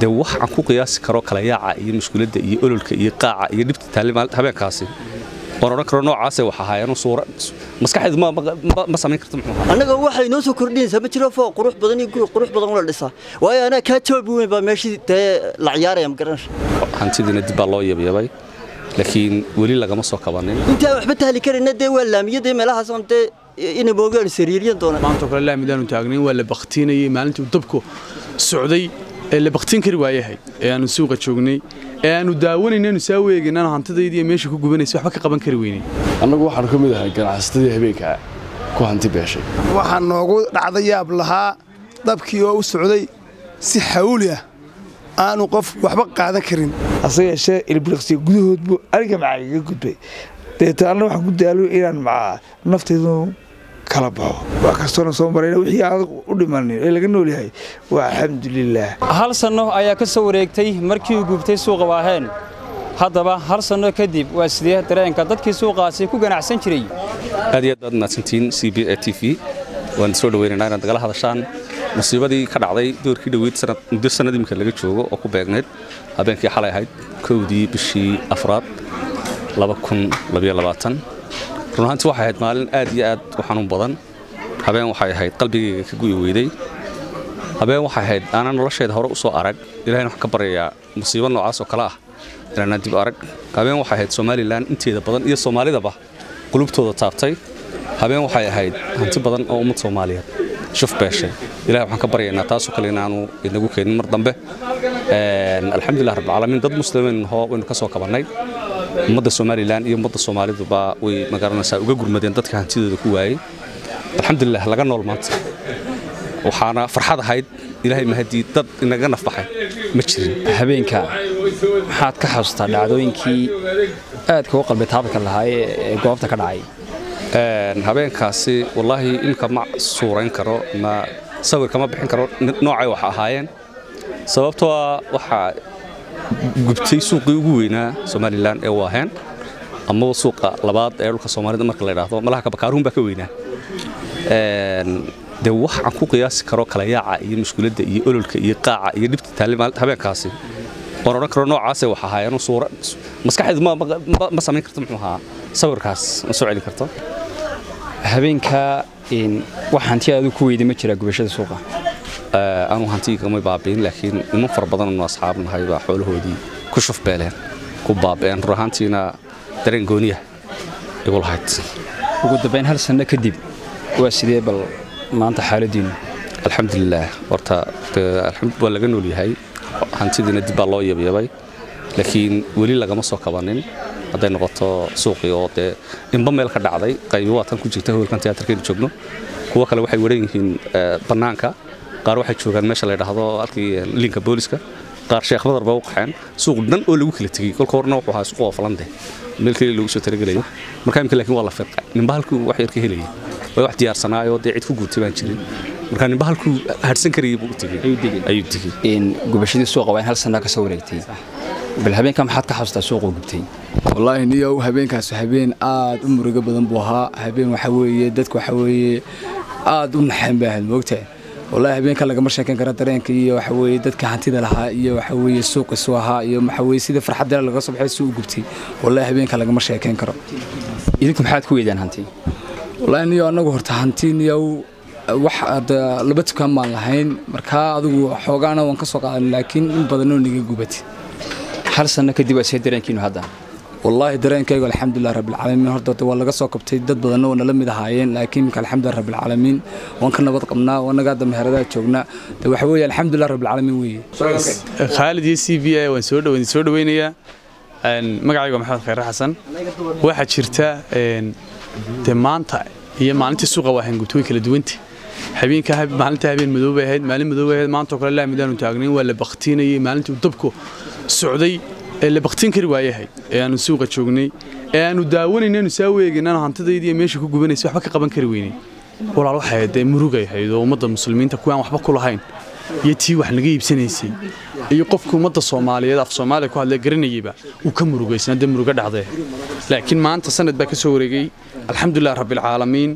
dee wax aan ku qiyaasi karo kala yaaca iyo mushkiladda iyo ololka iyo qaaca iyo dhibta taali habeenkaasi waan odhan karo noocaase wax ahaayeen suura maskaxeedu ma samayn karto muxuu ahaa annaga waxay noo soo kordhinaysaa ma jiro fooq qurux badan iyo guri qurux badan la dhisaa waayo anaa kaa joobi weyn baa meeshii dee la ciyaaraya ma garanaysa hantidiina dib baa loo yabyabay laakiin weli lagama soo kabanin intaan waxba tahli karayna dee waa laamiyada meelahaas oon dee inay moogaan sariiryan doonaan maanta kale laamidaanu taagnayn waa la baktiinayay maalintii uu dabku socday ee la baktiin kari waayahay ee aanu suuqa joognay ee aanu daawanaynaanu saa weegaynaan hantidaydiiyo meesha ku gubanaysa waxba ka qaban kari weynay annagu waxaanu ka mid ahay ganacsatadii habeenka ku hanti beeshay waxaa noogu dhacda yaab lahaa dabkii oo u socday si xawli ah aanu qof waxba qaadan karin hase yeeshee ilbiriqsiga gudahood buu aniga macaa iga gudbay deeta anna waxaan ku daalo inaan macaa naftaydu kala baxo wax kastoona soo marayna wixii aan u dhimanin ee laga nool yahay waa alxamdulilaah hal sanno ayaa ka soo wareegtay markii uu gubtay suuqa waaheen haddaba hal sanno kadib waa sidee dareenka dadkii suuqaasi ku ganacsan jiray aad iyo aad baad mahadsantihiin c b a t v waan soo dhaweynaynaa inaad nagala hadashaan musiibadii ka dhacday doorkii dhoweyd muddo sannad imika laga joogo oo ku beegnayd habeenkii xalay ahayd kowdii bishii afraad run ahaantii waxay ahayd maalin aad iyo aad u xanuun badan habeen waxay ahayd qalbigayga ka gu'i weyday habeen waxay ahayd aanan noloshayda hore u soo arag ilahayna waxaan ka baryayaa musiibo noocaas oo kale ah inaanaan dib arag habeen waxay ahayd somalilan inteeda badan iyo soomaalidaba qulubtooda taabtay habeen waxay ahayd hanti badan oo ummad soomaaliyeed shuf beeshay ilahay waxaan ka baryaynaa taasoo kale inaanu inagu keenin mar dambe alxamdulilah rabbilcaalamiin dad muslimiin hoo waynu ka soo kabannay ummadda somalilan iyo ummadda soomaaliduba way magaranaysaa uga gurmadeen dadka hantidooda ku waayey alxamdulilah laga nool maanta waxaana farxad ahayd ilaahay mahadii dad inaga nafbaxay ma jirin habeenka maxaad ka xasuustaa dhacdooyinkii aadka u qalbi taabka lahaa ee goobta ka dhacay habeenkaasi wallaahi imka ma suurayn karo ma sawirka ma bixin karo noocay wax ahaayeen sababtoo waxaa gubtay suuqii ugu weynaa somalilan ee waaheen amaba suuqa labaad ee dhulka soomaalida marka la idhaahdo malaha kabakaaruun baa ka weynaa dee wax aan ku qiyaasi karo kala yaaca iyo mushkiladda iyo ololka iyo qaaca iyo dhibta taali habeenkaasi waan odhan karo noocaase wax ahaayeen suura maskaxeedu ma samayn karto muxuu ahaa sawirkaas ma soo celin karto habeenka wax hanti aadu ku weyday ma jiraa gubashada suuqa anu hantiigamay baabiin laakiin niman fara badannu asxaab nahay baa xoolahoodii ku shufbeeleen ku baaba'een run ahaantiina dareen gooniya igu lahayd ugu dambayn hal sanno kadib waa sidee bal maanta xaaladiinnu alxamdulilaah horta waa laga nool yahay hantidiina dib baa loo yabyabay laakiin weli lagama soo kabanin hadday noqoto suuqii oo dee inba meel ka dhacday qaybi waa tan ku jirta howlkan tiyaatarkeenu joogno kuwo kale waxay waran yihiin bannaanka qaar waxay joogaan meesha la yidhaahdo halkii linka booliska qaar sheekh badar baa u qaxeen suuq dhan oo lagu kala tegey kolka horena wuxuu ahaa suuq oo falande meel kale lagu soo talagelayo marka imika laakiin waa la firqa ninba halkuu wax yar ka helayay way wax diyaarsanaayoo dee cid ku guurtay baan jirin marka ninba halkuu hadhsan karayay buu u tegey ayuu tegey gubashadii suuqa waa in hal sanna ka soo wareegtay bal habeenka maxaad ka xasuustaa suuquu gubtay wallaahi niyow habeenkaas habeen aad u murugo badan buu ahaa habeen waxa weeye dadku waxa weeye aad u naxeen bay ahayd moogtahay wallaahi habeenka lagama sheekayn kara dareenka iyo waxa weeye dadka hantida lahaa iyo waxa weeye suuqiisu ahaa iyo waxa weeye sida farxadda laga soo baxay si u gubtay wallaahi habeenka lagama sheekayn karo idinku maxaad ku weydaan hanti wallaahi niyow annagu horta hanti niyow wax laba tukaan baan lahayn markaa adigu xoogaana waan ka soo qaadan laakiin in badanoo naga gubatay hal sanno kadib waa see dareenkiinu hadda wallaahi dareenkaygu alxamdulilah rabbilcaalamiin horta waa laga soo kabtay dad badanna waa nala mid ahaayeen laakiin imika alxamdulilah rabbilcaalamiin waan ka nabad qabnaa wanaga hadda meheradaha joognaa de waxa weeye alxamdulilah rabbilcaalamiin weeye khaalid iyo c b a waan soo dhaweyn soo dhaweynayaa magacayga maxamed khayre xasan waxaa jirta de maanta iyo maalintii suuqa waa hangubta way kala duwanta habeenka maalinta habeen madow bay ahayd maalin madow bay ahayd maanta oo kale laamidaanu taagnayn waa la baktiinayay maalintii uu dabku socday ee la baktiin kari waayahay ee aanu suuqa joognay ee aanu daawanaynaanu saa weegaynaan hantidaydiiyo meesha ku gubanaysa waxba ka qaban kari weynay walaal waxay ahayd dee murugay ahayd oo ummadda muslimiinta kuwaan waxba ku lahayn iyo tii wax naga iibsanaysay iyo qofka ummadda soomaaliyeed af soomaaliya ku hadla garanayayba uu ka murugaysnaa dee muruga dhacday laakiin maanta sanad baa ka soo wareegay alxamdulilah rabbilcaalamiin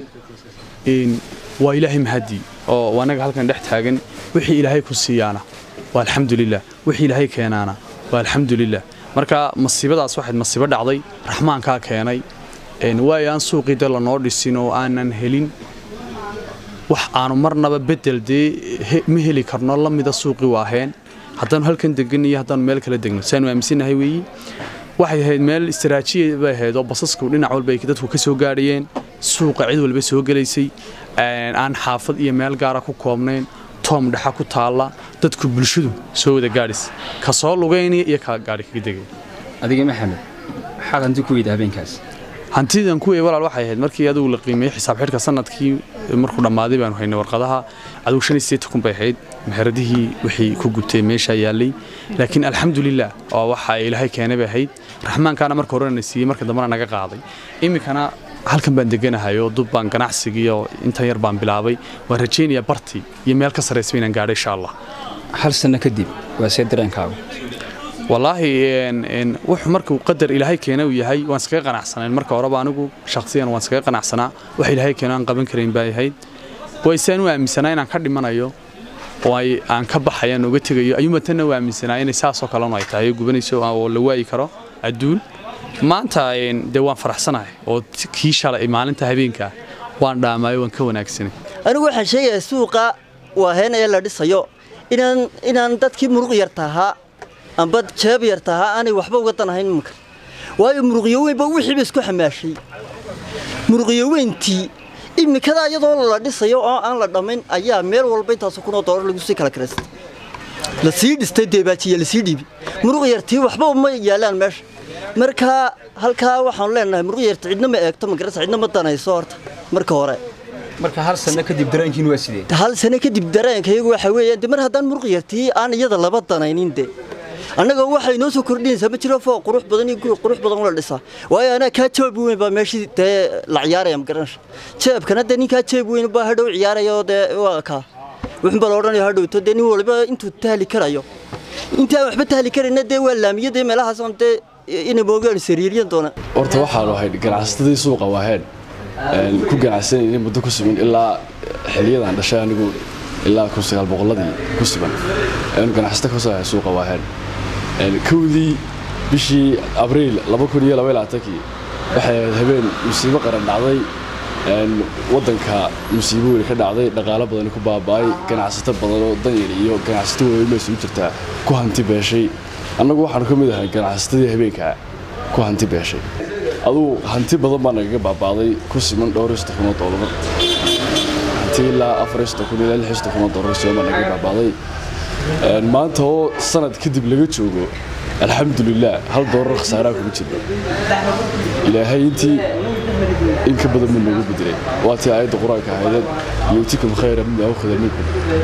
waa ilaahay mahadii oo anaga halkan dhex taagan wixii ilaahay ku siiyaana waa alxamdulilah wixii ilaahay keenaana waa alxamdulilah marka masiibadaas waxayd masiibo dhacday raxmaankaa keenay waayo aan suuqii de lanoo dhisin oo aanan helin wax aanu marnaba bedel dee ma heli karno la mida suuqii waaheen haddaanu halkan degan iyo haddaanu meel kala degno saanu aaminsannahay weeyi waxay ahayd meel istiraajiya bay ahayd oo basasku dhinac walba ay dadku ka soo gaadhayeen suuqa cid walba soo gelaysay aan xaafad iyo meel gaara ku koobnayn toom dhexa ku taalla dadku bulshadu soo wada gaadhis ka soo lugaynaya iyo ka gaadhi kaga degay adiga maxamed maxaad hanti ku weyda habeenkaas hantidan kuwii walaal waxay ahayd markii adugu la qiimeeyey xisaab xidhka sanadkii markuu dhammaaday baanu haynay warqadaha adugu shan iyo siddeetan kun bay ahayd meheradihii wixii ku gubtay meeshaa yaallay laakiin alxamdulilah oo waxa ilaahay keenay bay ahayd raxmaankaana marka horena na siiyey marka dambena naga qaaday iminkana halkan baan deganahay oo dub baan ganacsigii oo intan yar baan bilaabay waan rajaynayaa bartii iyo meel ka sarraysa inaan gaadho insha allah hal sanno kadib waa see dareenkaagu wallaahi wuxuu markuu qadar ilaahay keena uu yahay waan iskaga qanacsanayn marka horeba anigu shakhsiyan waan iskaga qanacsanaa wax ilaahay keena aan qaban karayn bay ahayd waysaan u aaminsanaa inaan ka dhimanayo oo aan ka baxayaan uga tegayo ayuuma tanna u aaminsanaa inay saasoo kalenu ay tahay gubanayso oo la waayi karo adduun maanta dee waan faraxsanahay oo kii shalay maalinta habeenkaa waan dhaamaayo waan ka wanaagsanay anigu waxaan sheegayaa suuqa waaheen ee la dhisayo inaan inaan dadkii muruq yarta ahaa amba jeeb yarta ahaa aanay waxba uga danahayn imanka waayo muruqyo weynba wixiiba isku xamaashay muruqyo weyntii imikadaa iyadoo la dhisayo oo aan la dhammayn ayaa meel walba intaasoo kunoo doolar lagu sii kala karaystay la sii dhistay deebaajiya lasii dhiibi muruq yartii waxba uma yaalaan meesha marka halkaa waxaanu leenahay muruq yarta cidna ma eegto magarasa cidna ma danayso horta marka hore marka hal sanno kadib dareenkiin waa sidee hal sano kadib dareenkayagu waxa weeyaan de mar haddaan muruq yartii aan iyada laba danaynin de annaga waxay noo soo kordhinaysaa ma jiro foo qurux badan iyo guri qurux badan la dhisaa waayo anaa kaa jeeb weyn baa meeshii dee la ciyaaraya magaranasha jeebkana dee ninkaa jeeb weyn baa hadhow ciyaaraya oo dee waa kaa wuxuun baa la odhanaya hadhowto dee nin waliba intuu tahli karayo intaan waxba tahli karayna dee waa laamiyo dee meelahaas on dee inay moogaan sariiriyan doona horta waxaanu ahayd ganacsatadii suuqa waaheen ku ganacsanayay muddo ku sugan ilaa xiliyadan dhashay anigu ilaa kun sagaal boqolladii ku sugan aynu ganacsata kasoo ahay suuqa waaheen kowdii bishii abriil laba kun iyo laba labaatankii waxay ahayd habeen musiibo qaran dhacday waddanka musiibo weli ka dhacday dhaqaalo badani ku baaba'ay ganacsato badan oo danyar iyo ganacsato weyn isugu jirtaa ku hanti beeshay annagu waxaanu ka mid ahay ganacsatadii habeenkaa ku hanti beeshay adugu hanti badan baa nagaga baaba'day ku siman dhowr iyo soddon kun oo doolar hanti ilaa afar iyo soddon kun ilaa lix iyo soddon kun oo doolar siman baa nagaga baaba'day maanta oo sanad kadib laga joogo alxamdulilah hal doorar khasaaraa kuma jirno ilaahay intii in ka badan buu noogu bedelay waatii aayadda qur-aanka ahaydeen yuutikum khayra mima awkhada minkum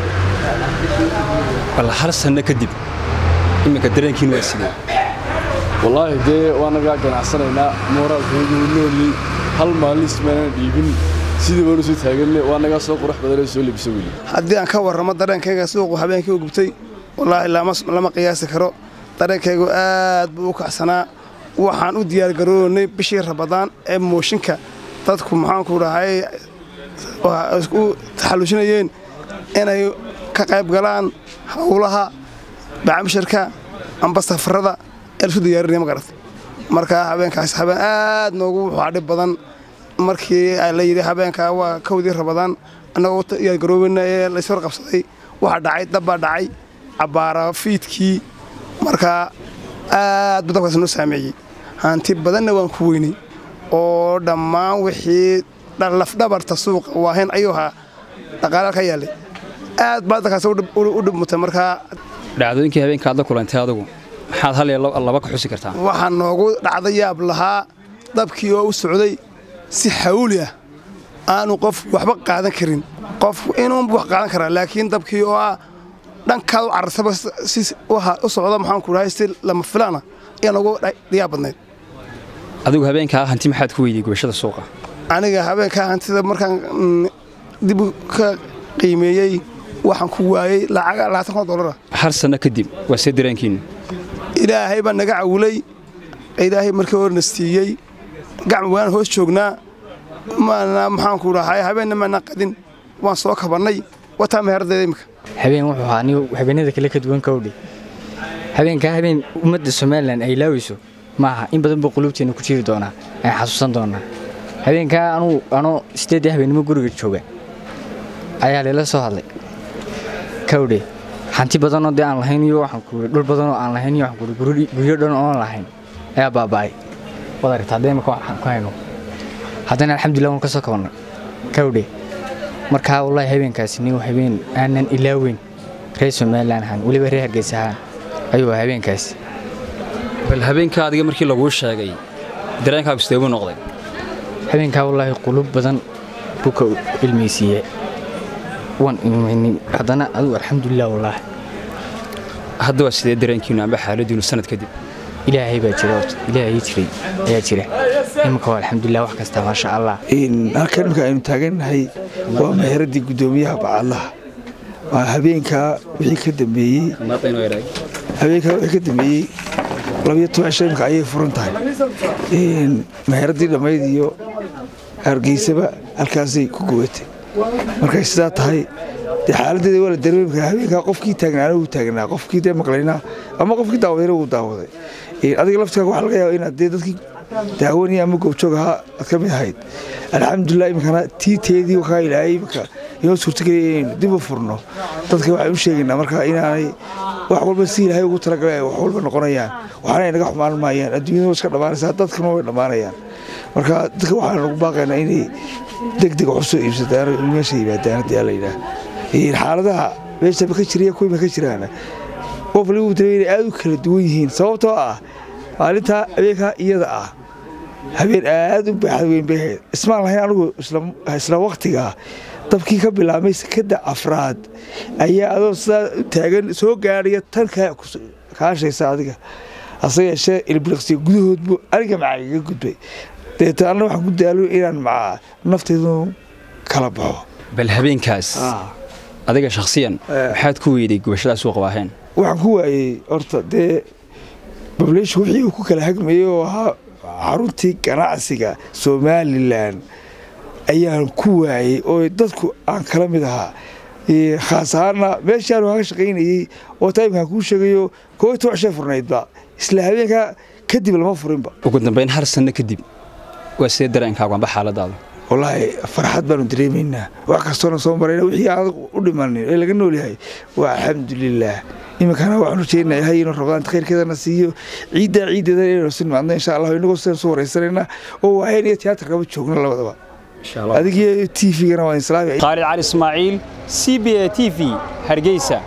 bal hal sanno kadib iminka dareenkiin waa sidee wallaahi dee waa nagaa ganacsanaynaa mooraalkaygu nooliyey hal maalin ismaanan dhiibin sidii baanu soo taaganne waa nagaa soo qurux badanee soo lebisa weli haddii aan ka warramo dareenkayga suuqu habeenkii u gubtay wallaahi lama qiyaasi karo dareenkaygu aad buu u kacsanaa waxaan u diyaargaroonaynay bishii rabadaan ee mooshinka dadku maxaanku dhahay u taxallushinayeen inay ka qayb galaan howlaha bacamshirka amba safarada ee laisku diyaarinaya ma garat marka habeenkaas habeen aad noogu wuxuu dhib badan markii la yidhi habeenkaa waa kowdii rabadaan annagoo u diyaargaroobeyna ee laysor qabsaday waxaa dhacay dabbaa dhacay cabbaara fiidkii markaa aad buu dabkaas noo saameeyey hanti badanna waan ku weynay oo dhammaan wixii lafdhabarta suuqa waahayn ayuu ahaa dhaqaalaal ka yaallay aad baa dadkaas u dhibmutay markaa dhacdooyinkii habeenka aad la kulantay adugu maxaad hal iyo laba ka xusi kartaa waxaa noogu dhacda yaab lahaa dabkii oo u socday si xawli ah aanu qof waxba qaadan karin qof inuun wax qaadan karaa laakiin dabkii oo ah dhankaad u cararsaba si u socda maxaanku dhahay si lama filaana ayaa noogu yaab badnayd adigu habeenkaa hanti maxaad ku weydiy gubashada suuqa aniga habeenkaa hantida markaan dib ka qiimeeyey waxaan ku waayey lacag labaatan kun doolara hal sanno kadib waa see dareenkiinnu ilaahay baa naga cawilay ilaahay markii horena siiyey gacma waan hoos joognaa maana maxaanku dhahay habeenna maana qadin waan soo kabannay wataa meherdeeda imika habeen wuxuu ahaa anigu habeenada kale ka duwan kowdhe habeenkaa habeen ummadda somalilan ay laaweyso ma aha in badan buu quluubteena ku jiri doonaa aan xasuusan doonaa habeenkaa anuu anoo sideedii habeennimo guriga jooga ayaa lela soo hadlay kowdhe hanti badanoo dee aan lahayn iyo waxaan kuuri dhul badanoo aan lahayn iyo waxaan kuuri guryo dhan oon lahayn ayaa baaba'ay wad aragta haddee imaka waxaan ku hayno haddana alxamdulillah waan ka soo kabannay kowdhe markaa wallaahi habeenkaasi nin habeen aanan ilaaweyn reer somalilan ahaan weliba reer hargeysa ahaan ayuu ahaa habeenkaasi bal habeenka adiga markii laguu sheegay dareenkaagu sidee buu noqday habeenkaa wallaahi qulub badan buu ka ilmaysiiye waan ilmaynin haddana adigu alxamdulilah wallaahi hadda waa sidee dareenkiinu amba xaaladiinu sanad kadib ilaahay baa jira horta ilaahay jiray ayaa jira iminka waa alxamdulilah wax kasta maasha allah halkan imika aynu taagannahay waa meheradii guddoomiyaha bacadlaha waa habeenkaa wixii ka dambeeyey habeenkaa wixii ka dambeeyey labiyo toban cisho imika ayay furan tahay meheradii dhammayd iyo hargeysaba halkaasay ku gubatay markay sidaa tahay dee xaaladeeda waa la dareemi karaa habeenkaa qofkii taagnaana wuu taagnaa qofkii dee maqlaynaa ama qofkii daawadayna wuu daawaday adiga laftigaaga waxaa laga yaaba inaad dee dadkii daawanaya ama goobjoog ahaa aad ka mid ahayd alxamdulilah iminkana tii teedii kaa ilaahay iminka inoo suurtageliya inaynu dib u furno dadka waxaan u sheegaynaa marka inaanay wax walba si ilaahay ugu talagalay ay wax walba noqonayaan waxaana naga xumaan maayaan adduunyada iska dhammaanaysaa dadkuna way dhammaanayaan marka dadka waxaan ugu baaqaynaa inay degdeg wax usoo iibsadaan meesha yimaadaan haddii alla yidhaah xaaladaha meeshaba ka jiriya kuwiima ka jiraana qof waliba uu dareemay inay aad u kala duwan yihiin sababtoo ah maalintaa habeenkaa iyada ah habeen aad u baaxad weyn bay ahayd ismaan lahayn anigu isla wakhtigaa dabkii ka bilaabmay sekadda afraad ayaa adoo sidaa u taagan soo gaadhaya tan kaashaysa adiga hase yeeshee ilbiliqsiya gudahoodbu aniga macaa iga gudbay deeta anna waxaan ku daalo inaan macaa naftaydu kala baxo bal habeenkaas adiga shakhsiyan maxaad ku weyday gubashadaas suuqa waaheen waxaan ku waayey horta dee bableshu wixii uu ku kala hagmayey oo ahaa xaruntii ganacsiga somalilan ayaan ku waayey oo dadku aan kala mid ahaa khaas ahaana meeshaan waan ka shaqaynayey oo taimkaan kuu sheegayo koo iyo toban shee furnaydba isla habeenkaa kadib lama furinba ugu dambayn hal sanno kadib waa sidee dareenkaagu amba xaaladaadu wallaahi farxad baanu dareemaynaa wax kastoona soo marayna wixii aan u dhimanin ee laga nool yahay waa alxamdulilaah iminkana waxaan rajaynayaa ilahay inuu rabadaanta khayrkeedana siiyo ciiddaa ciiddeeda inaynu si nimaadno insha allah inagoo sidaan soo waraysanayna oo waaheen iyo tiyaatarkaba joogna labadaba adigiyo t v-gana waa islaami khaalid cali ismaaciil c b a t v hargeysa